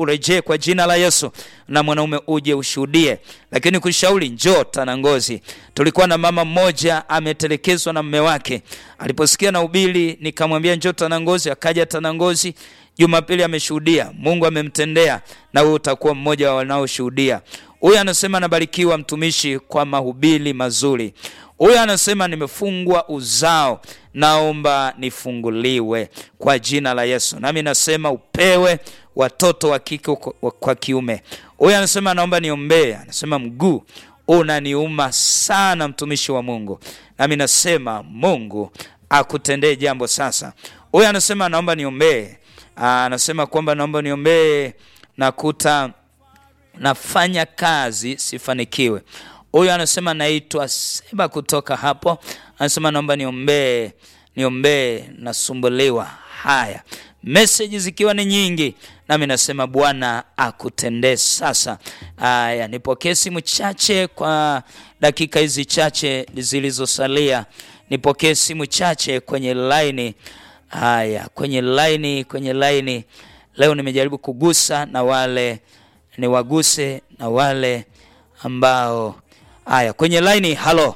urejee kwa jina la Yesu, na mwanaume uje ushuhudie. Lakini kushauri, njoo Tanangozi. Tulikuwa na mama mmoja ametelekezwa na mume wake, aliposikia na ubili, nikamwambia njoo Tanangozi, akaja Tanangozi. Jumapili ameshuhudia, Mungu amemtendea, na wewe utakuwa mmoja wa wanaoshuhudia. Huyu anasema anabarikiwa mtumishi kwa mahubiri mazuri. Huyu anasema nimefungwa uzao, naomba nifunguliwe kwa jina la Yesu. Nami nasema upewe watoto wa kike kwa kiume. Huyu anasema naomba niombee, anasema mguu unaniuma sana, mtumishi wa Mungu. Nami nasema Mungu akutendee jambo sasa. Huyu anasema naomba niombee, anasema kwamba naomba niombee, nakuta nafanya kazi sifanikiwe. Huyu anasema naitwa Seba kutoka hapo, anasema naomba niombee, niombee, nasumbuliwa. Haya, meseji zikiwa ni nyingi, nami nasema Bwana akutendee sasa. Haya, nipokee simu chache kwa dakika hizi chache zilizosalia, nipokee simu chache kwenye laini. Haya, kwenye laini, kwenye laini. Leo nimejaribu kugusa na wale niwaguse na wale ambao haya kwenye laini. Halo,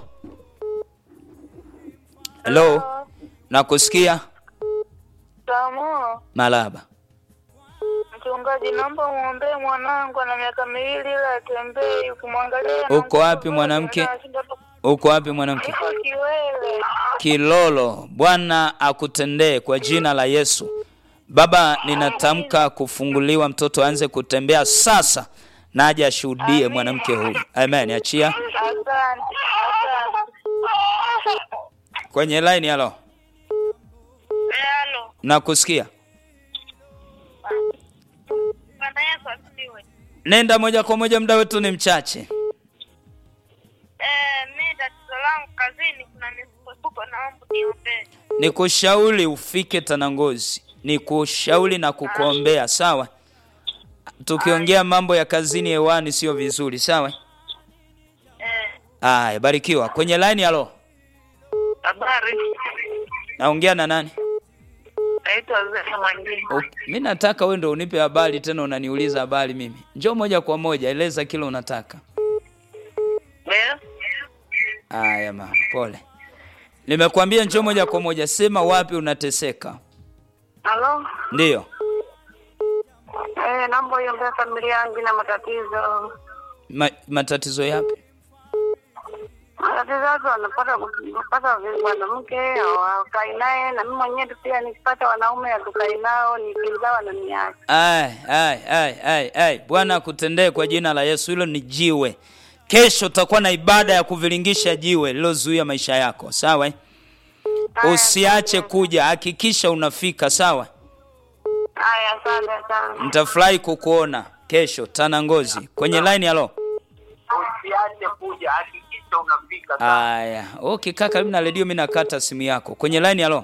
halo, nakusikia. Tamo, Malaba, mchungaji, naomba muombee mwanangu, ana miaka miwili ila atembei. Ukimwangalia Uko wapi mwanamke? uko wapi mwanamke? Iko Kiwele. Kilolo. Bwana akutendee kwa jina la Yesu. Baba, ninatamka kufunguliwa, mtoto aanze kutembea sasa, na aje ashuhudie mwanamke huyu. Amen. Achia Asante, asante. kwenye line. Halo, Halo, nakusikia. Bwana Yesu asifiwe. Nenda moja kwa moja, muda wetu ni mchache. Eh, mimi tatizo langu kazini kuna misukosuko, naomba niombee. Nikushauri ufike Tanangozi, nikushauri na kukuombea, sawa? Tukiongea mambo ya kazini hewani sio vizuri, sawa? Eh, Aya, barikiwa. Kwenye line. Halo, habari. naongea na nani? Naitwa Zena Mwangini. Mi nataka wewe ndo unipe habari tena, unaniuliza habari mimi. Njoo moja kwa moja, eleza kile unataka. Ndio? Aya mama, pole. Nimekwambia njoo moja kwa moja, sema wapi unateseka. Halo? Ndiyo. Eh, naomba uiombee familia yangu na matatizo. Ma, matatizo yapi? Matatizo yake wanapata kupata mwanamke hawakai naye, na mimi mwenyewe pia nikipata wanaume hatukai nao, nikizaa wananiacha. Ai, ai, ai, ai, ai. Bwana akutendee kwa jina la Yesu. Hilo ni jiwe. Kesho utakuwa na ibada ya kuviringisha jiwe lilozuia maisha yako, sawa? eh? Usiache kuja, hakikisha unafika, sawa? Haya, asante sana. Nitafurahi kukuona kesho Tanangozi. Kwenye line, halo. usiache kuja, hakikisha unafika. Aya, okay kaka, karibu na redio, mimi nakata simu yako. Kwenye line, halo.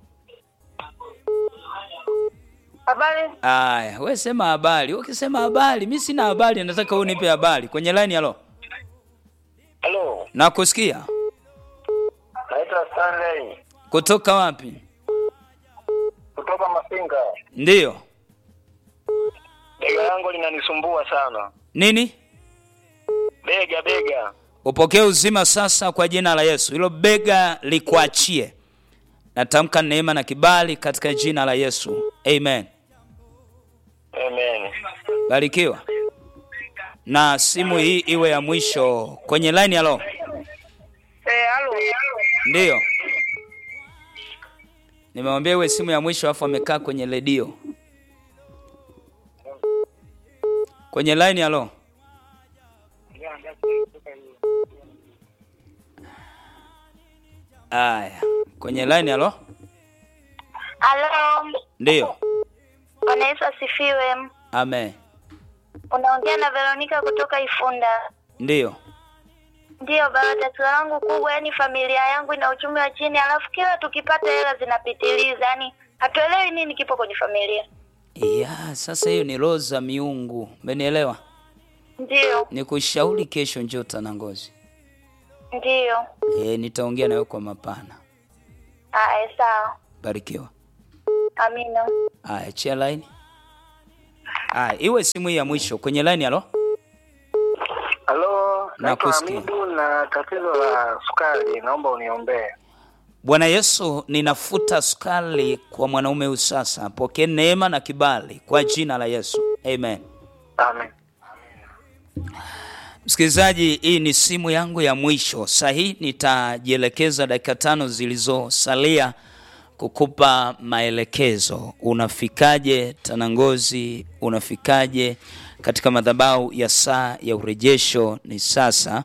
Habari? Aya, we sema habari. Ukisema habari, mimi sina habari, nataka wewe unipe habari. Kwenye line, halo. Halo, Nakusikia. naitwa Stanley Kutoka wapi? kutoka Masinga. Ndiyo. Bega yangu linanisumbua sana, Nini? bega bega. Upokee uzima sasa kwa jina la Yesu. Hilo bega likuachie. Natamka neema na kibali katika jina la Yesu. Amen. Amen. Barikiwa. Na simu hii iwe ya mwisho kwenye line halo. Eh, halo. Ndiyo. Nimemwambia iwe simu ya mwisho afu amekaa kwenye redio. Kwenye line halo. Aya, kwenye line halo. Halo. Ndiyo. Bwana Yesu asifiwe. Amen. Unaongea na Veronica kutoka Ifunda. Ndiyo. Ndiyo baba, tatizo langu kubwa, yani familia yangu ina uchumi wa chini, alafu kila tukipata hela zinapitiliza, yani hatuelewi nini kipo kwenye familia. Ya, sasa hiyo ni roho za miungu. Umenielewa? Ndiyo, Nikushauri kesho njoo Tanangozi. ndiyo. Eh, nitaongea nawe kwa mapana. Haya, sawa. Barikiwa. Amina. Aya, chia line. Ah, iwe simu hii ya mwisho kwenye line. Halo, Halo, naitwa Nakusikia. Hamidu na tatizo la sukari, naomba uniombee. Bwana Yesu, ninafuta sukari kwa mwanaume huyu sasa. Pokee neema na kibali kwa jina la Yesu, amen. Amen. Msikilizaji, hii ni simu yangu ya mwisho. Saa hii nitajielekeza dakika tano zilizosalia kukupa maelekezo. Unafikaje Tanangozi? Unafikaje katika madhabahu ya saa ya urejesho? Ni sasa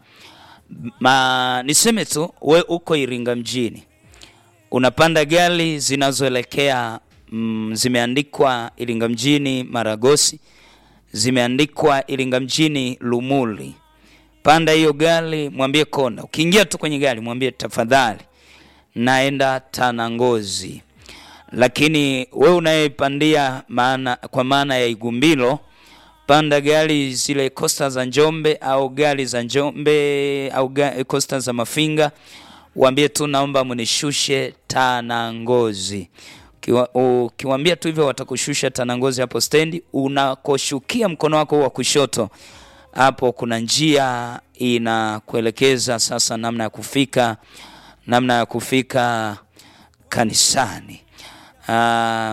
Ma, niseme tu we uko Iringa mjini, unapanda gari zinazoelekea mm, zimeandikwa Iringa mjini Maragosi, zimeandikwa Iringa mjini Lumuli. Panda hiyo gari, mwambie konda. Ukiingia tu kwenye gari, mwambie tafadhali, naenda Tanangozi. Lakini we unayepandia maana, kwa maana ya Igumbilo, panda gari zile kosta za Njombe au gari za Njombe au ga- kosta za Mafinga, waambie tu naomba mnishushe Tanangozi. Ukiwa- Ukiwaambia tu hivyo watakushusha Tanangozi hapo stendi. Unakoshukia mkono wako wa kushoto, hapo kuna njia inakuelekeza sasa namna ya kufika namna ya kufika kanisani. Ah,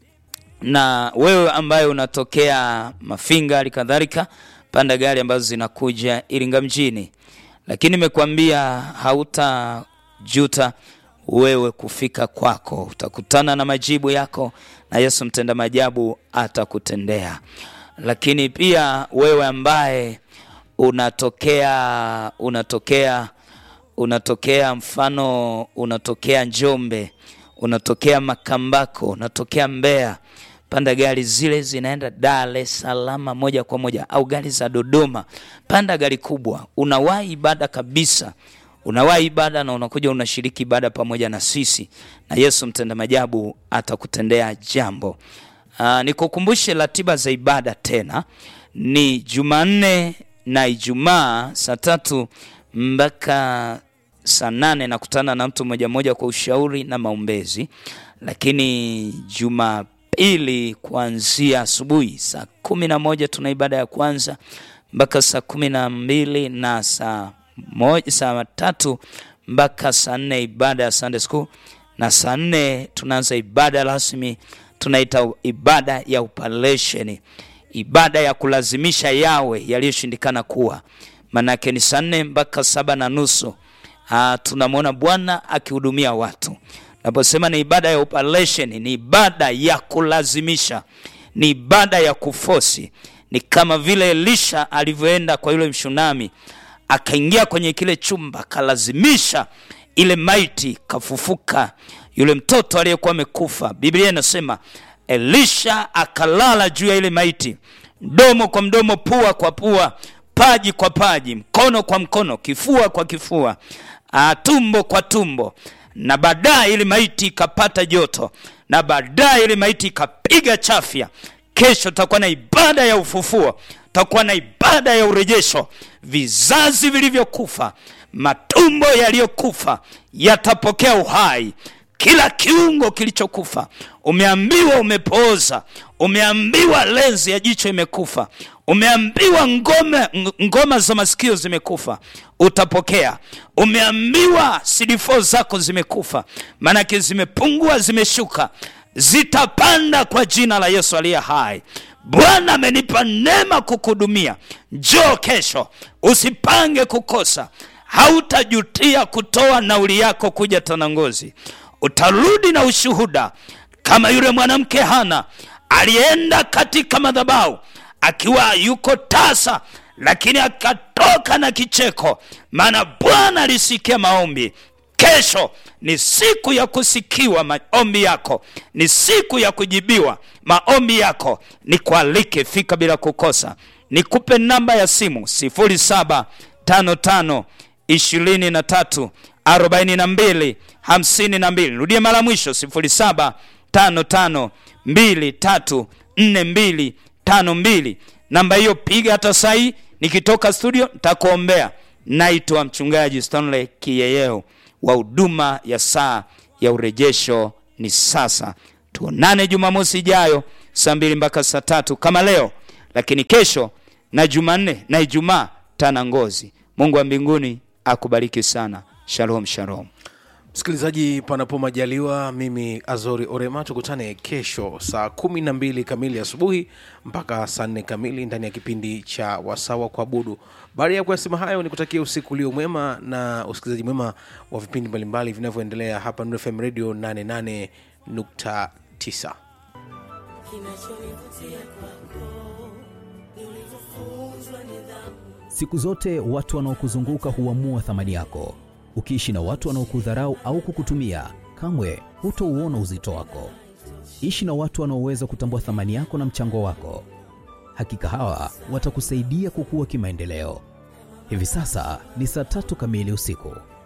na wewe ambaye unatokea Mafinga hali kadhalika, panda gari ambazo zinakuja Iringa mjini, lakini nimekuambia hautajuta wewe kufika kwako, utakutana na majibu yako na Yesu mtenda majabu atakutendea. Lakini pia wewe ambaye unatokea unatokea unatokea mfano unatokea Njombe, unatokea Makambako, unatokea Mbeya, panda gari zile zinaenda Dar es Salaam moja kwa moja, au gari za Dodoma. Panda gari kubwa, unawahi ibada kabisa, unawahi ibada na unakuja unashiriki ibada pamoja na sisi, na Yesu mtenda majabu atakutendea jambo. Uh, nikukumbushe ratiba za ibada tena, ni Jumanne na Ijumaa saa tatu mpaka saa nane nakutana na mtu mmoja mmoja kwa ushauri na maombezi, lakini Jumapili kuanzia asubuhi saa kumi na moja tuna ibada ya kwanza mpaka saa kumi na mbili na saa moja, saa tatu mpaka saa nne ibada ya Sunday school na saa nne tunaanza ibada rasmi tunaita ibada ya upalesheni, ibada ya kulazimisha yawe yaliyoshindikana kuwa. Manake ni saa nne mpaka saba na nusu. Ah, tunamwona Bwana akihudumia watu. Naposema ni ibada ya operation, ni ibada ya kulazimisha, ni ibada ya kufosi. Ni kama vile Elisha alivyoenda kwa yule mshunami, akaingia kwenye kile chumba, akalazimisha ile maiti, kafufuka yule mtoto aliyekuwa amekufa. Biblia inasema Elisha akalala juu ya ile maiti, mdomo kwa mdomo, pua kwa pua, paji kwa paji, mkono kwa mkono, kifua kwa kifua, ah, tumbo kwa tumbo, na baadaye ile maiti ikapata joto, na baadaye ile maiti ikapiga chafya. Kesho tutakuwa na ibada ya ufufuo, tutakuwa na ibada ya urejesho. Vizazi vilivyokufa, matumbo yaliyokufa yatapokea uhai kila kiungo kilichokufa, umeambiwa umepooza, umeambiwa lenzi ya jicho imekufa, umeambiwa ngome, ngoma za masikio zimekufa, utapokea. Umeambiwa CD4 zako zimekufa, maanake zimepungua, zimeshuka, zitapanda kwa jina la Yesu aliye hai. Bwana amenipa neema kukuhudumia. Njoo kesho, usipange kukosa. Hautajutia kutoa nauli yako kuja Tanangozi utarudi na ushuhuda kama yule mwanamke Hana alienda katika madhabahu akiwa yuko tasa, lakini akatoka na kicheko, maana Bwana alisikia maombi. Kesho ni siku ya kusikiwa maombi yako, ni siku ya kujibiwa maombi yako. Nikualike, fika bila kukosa. Nikupe namba ya simu 0755 ishirini na tatu arobaini na mbili hamsini na mbili. Rudie mara mwisho sifuri saba tano tano mbili tatu nne mbili tano mbili. Namba hiyo piga hata sai, nikitoka studio nitakuombea. Naitwa mchungaji Stanley Kiyeyeo wa huduma ya saa ya urejesho ni sasa. Tuonane Jumamosi ijayo saa mbili mpaka saa tatu kama leo lakini kesho na Jumanne na Ijumaa Tanangozi. Mungu wa mbinguni akubariki sana. Shalom, shalom. Msikilizaji, panapo majaliwa, mimi Azori Orema, tukutane kesho saa kumi na mbili kamili asubuhi mpaka saa nne kamili ndani ya kipindi cha Wasawa Kuabudu. Baada ya kuyasema hayo, ni kutakia usiku ulio mwema na usikilizaji mwema wa vipindi mbalimbali vinavyoendelea hapa Nuru FM Radio 88.9. Siku zote watu wanaokuzunguka huamua thamani yako. Ukiishi na watu wanaokudharau au kukutumia, kamwe hutouona uzito wako. Ishi na watu wanaoweza kutambua thamani yako na mchango wako. Hakika hawa watakusaidia kukua kimaendeleo. Hivi sasa ni saa tatu kamili usiku.